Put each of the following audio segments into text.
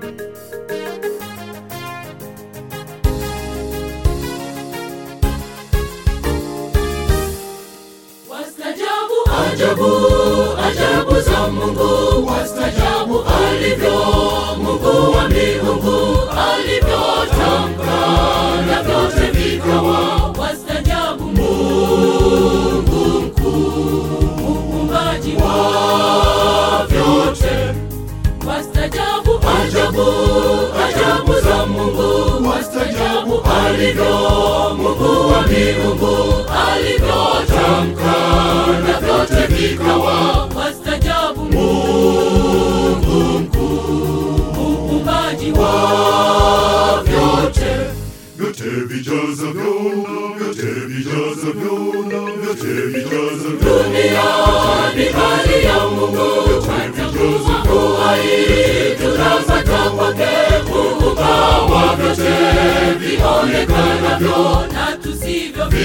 Wastajabu ajabu ajabu za Mungu, wastajabu alivyo Mungu wa miungu, alivyotamka na vyote vikawa. Wastajabu Mungu mkuu, muumbaji wa vyote. Wastajabu ajabu ajabu za Mungu, wastajabu alivyo Mungu wa miungu, alivyotamka na vyote vikawa. Wastajabu Mungu mkuu, muumbaji wa vyote. vyote vijazavyo na vyote vijazavyo na vyote vijazavyo Dunia ni mali ya Mungu, twatakuza uhai tunapata kwake, muumba wa vyote vionekanavyo na tusivyoviona.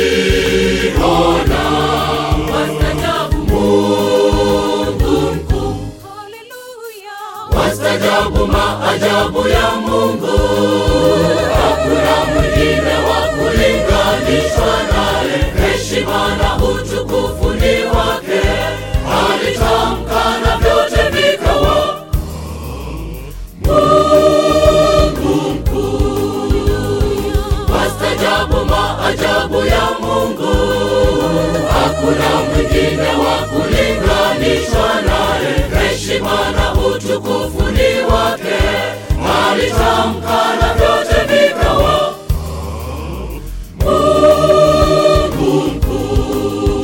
Wastajabu Mungu mkuu, wastajabu maajabu ya Mungu, hakuna mwingine wa kulinganishwa naye. Heshima na utukufu ni wake, alitamka na vyote vikawa. Mungu mkuu, wastajabu maajabu ya Mungu, hakuna mwingine wa kulinganishwa naye. Heshima na utukufu ni wake, alitamka na vyote vikawa. Mungu mkuu.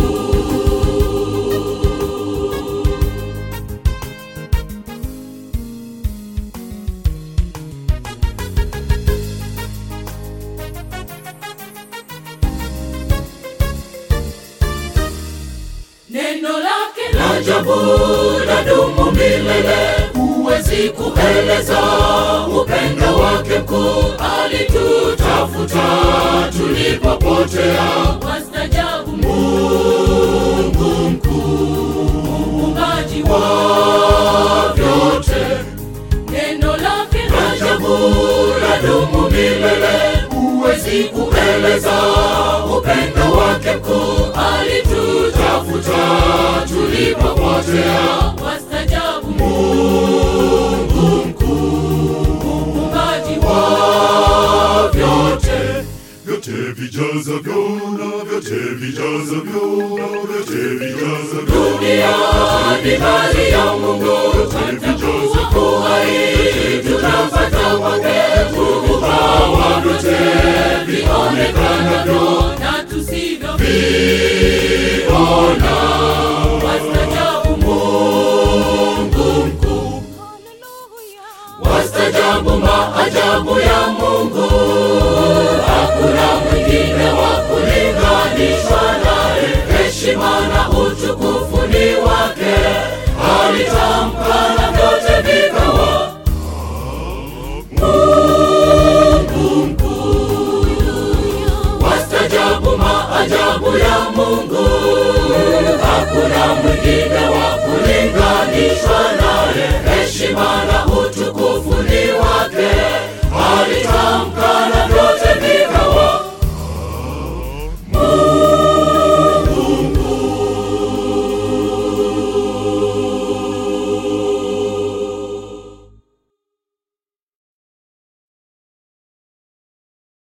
Neno lake la ajabu ladumu milele, huwezi kueleza upendo wake mkuu. Alitutafuta tulipopotea, wastajabu Mungu mkuu, muumbaji wa vyote. Neno lake la ajabu ladumu milele, huwezi kueleza upendo wake mkuu. Alitutafuta tulipopotea, wastajabu Mungu mkuu, muumbaji wa vyote. vyote vijazavyo na vyote vijazavyo na vyote vijazavyo Dunia ni mali ya Mungu, twatakuwa uhai tunapata kwake, muumba wa vyote vionekanavyo na tusivyoviona. Wastajabu Mungu mkuu, wastajabu maajabu ya Mungu, hakuna mwingine wa kulinganishwa naye. Heshima na utukufu ni wake, alitamka na vyote vikawa. Mungu mkuu, wastajabu maajabu ya Mungu,